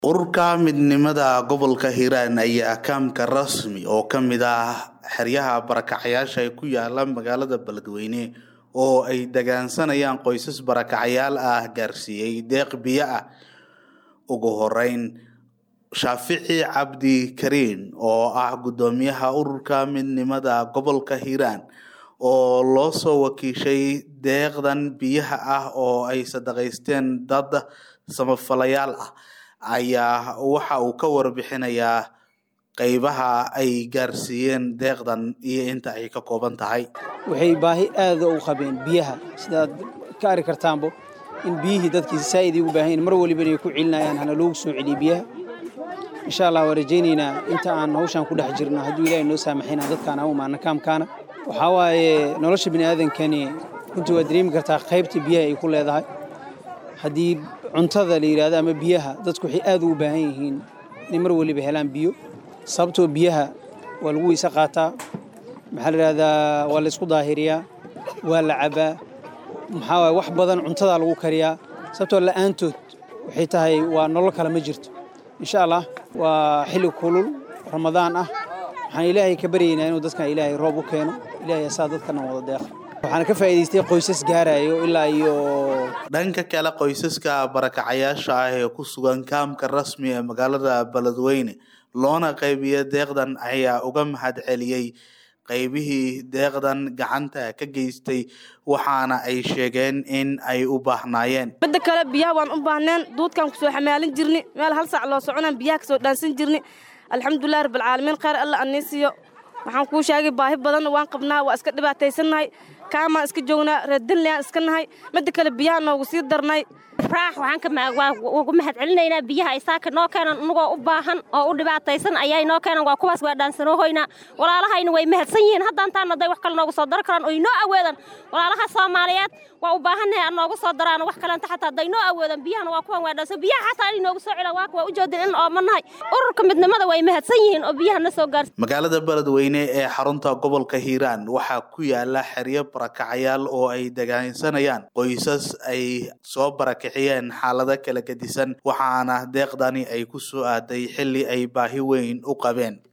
ururka midnimada gobolka hiiraan ayaa akaamka rasmi oo ka mid ah xeryaha barakacayaasha ee ku yaala magaalada beledweyne oo ay degaansanayaan qoysas barakacayaal ah gaarsiiyey deeq biyo ah ugu horeyn shaafici cabdi kariin oo ah guddoomiyaha ururka midnimada gobolka hiiraan oo loo soo wakiishay deeqdan biyaha ah oo ay sadaqaysteen dad samafalayaal ah ayaa waxa uu ka warbixinayaa qeybaha ay gaarsiiyeen deeqdan iyo inta ay ka kooban tahay waxay baahi aada u qabeen biyaha sidaad ka ari kartaanbo in biyihii dadkii saa'id ugu baahan yihin mar waliba inay ku celinayaan hana loogu soo celiyo biyaha insha allah waan rajaynaynaa inta aan hawshaan ku dhex jirno hadduu ilaahay noo saamaxayna dadkaan ha umaana kaamkaana waxaa waaye nolosha bini aadankani runtii waad dareemi kartaa qaybta biyaha ay ku leedahay haddii cuntada la yidhahdo ama biyaha dadku waxay aad ugu baahan yihiin inay mar waliba helaan biyo sababtoo biyaha waa lagu weyse qaataa maxaa la yidhahdaa waa la ysku daahiriyaa waa la cabaa maxaa waaye wax badan cuntadaa lagu kariyaa sababtoo la'aantood waxay tahay waa nolol kale ma jirto insha allah waa xilli kulul ramadaan ah waxaan ilaahay ka baryaynaa inuu dadkan ilaahay roob u keeno ilaahay asaa dadkana wada deeqa waxaana ka faa'iidaystay qoysas gaarayo ilaa iyo dhanka kale qoysaska barakacayaasha ah ee ku sugan kaamka rasmi ee magaalada beledweyne loona qaybiya deeqdan ayaa uga mahad celiyey qaybihii deeqdan gacanta ka geystay waxaana ay sheegeen in ay u baahnaayeen midda kale biyaha waan u baahneen duudkaan kusoo xamaalin jirni meel hal saac loo soconaan biyaha kasoo dhaansan jirni alxamdulilah rabbilcaalamiin khayr alla annii siiyo waxaan kuu sheegay baahi badanna waan qabnaa waa iska dhibaataysannahay kaamaan iska joognaa reerdinlayaan iska nahay midda kale biyaha noogu sii darnay raax waxaan ugu mahad celinaynaa biyaha isaaka noo keenan unagoo u baahan oo u dhibaataysan ayaa noo keenan waa kuwaas waa dhaansanoohoynaa walaalahayna way mahadsan yihiin haddaan taana day wax kale noogu soo dari karaan oy noo awoodan walaalaha soomaaliyeed waa u baahannahay aan noogu soo daraan wax kalenta xataa day noo awoodan biyahana waa kuwan waa dhaansan biyaha xataa inay noogu soo celaan waa waa u joodin in oomanahay ururka midnimada way mahadsan yihiin oo biyaha na soo gaarsi magaalada beledweyne ee xarunta gobolka hiiraan waxaa ku yaala xeryo barakacayaal oo ay degaansanayaan qoysas ay soo barakiciyeen xaalado kala gedisan waxaana deeqdani ay ku soo aaday xilli ay baahi weyn u qabeen